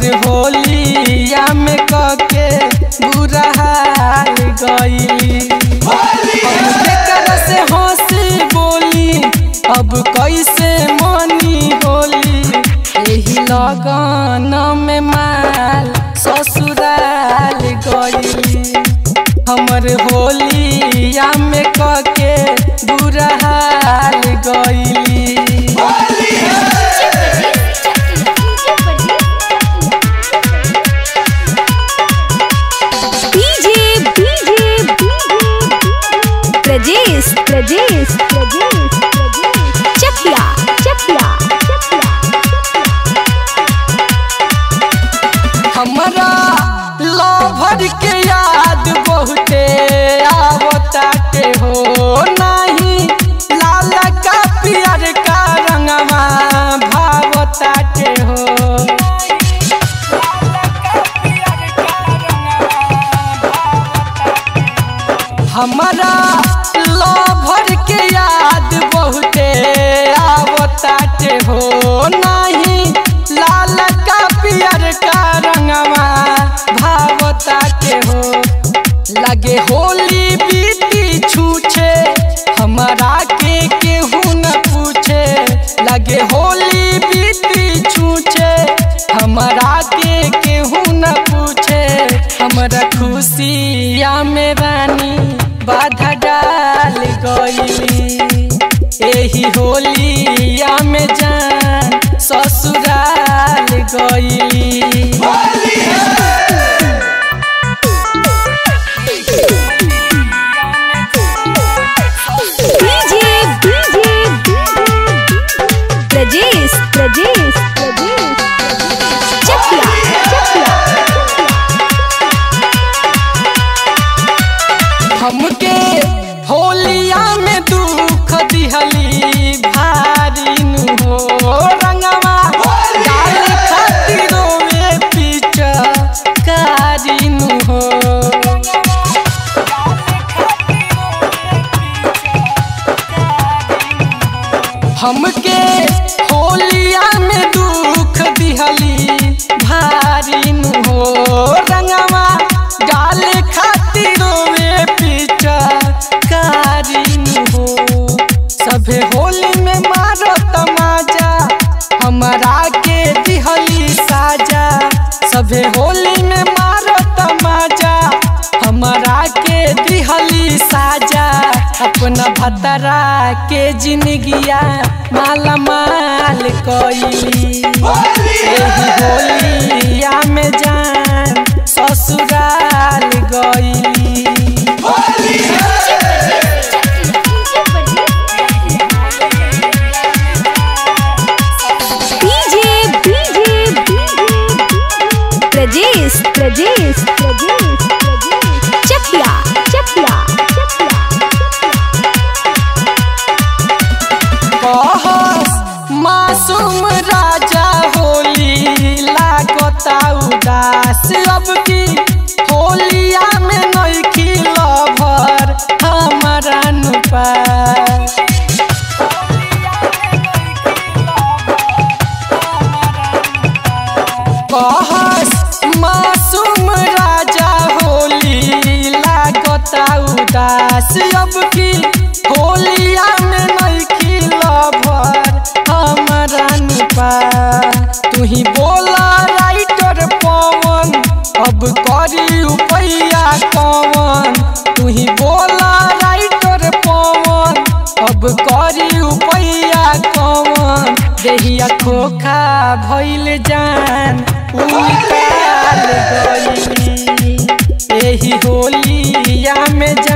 हमर होलिया में कके बुरा हाल गईली हम केकरा से हंसी बोली अब कैसे मनी होली एही लगन में माल ससुराल गईली हमर होलिया में कके बुरा हाल गईली डीजे डीजे प्रजेश प्रजेश प्रजेश चकिया चकिया हमरा लभर के याद बहुते आवताटे हो नाही लाल का पियर का रंगवा भावताटे हो हमरा लभर के याद बहुते आवताटे हो नाही लाल का पियर का रंगवा भावताटे हो लगे होली बीती छूछे हमरा के केहू न पूछे लगे होली बीती छूछे हमरा के केहू न पूछे हमरा खुशिया में रानी बाधा डाल गईली एही होलिया में जान ससुराल गईली डीजे डीजे प्रजेश प्रजेश प्रजेश चकिया चकिया हमके होलिया में दुख दिहली भारी नु हो रंगवा डाल खातिर रोवे पीछ कारी नु हो हमके होलिया में दुख दिहली भारी नु हो रंगवा डाल खातिर रोवे पीछ कारी नु हो सभे होली में मारो तमाजा हमरा के दिहली साजा सभे होली में मारो तमाजा हमरा के दिहली साजा अपना भतरा के जिंदगिया माला माल कईली एही होलिया में जान ससुराल गईली डीजे डीजे प्रजेश प्रजेश प्रजेश चकिया चकिया कहस मासूम राजा होली लागता उदास अब की होलिया में नइखी लभर हमारा नुपा कहस मासूम राजा होली लागता उदास अब की होलिया में नइखी लभर हमारा निपा तू ही बोला राइटर पवन अब करी उपैया कवन तू ही बोला राइटर पवन अब करी उपैया कवन देहिया खोखा भइल जान उतार गईली एही होलिया में जान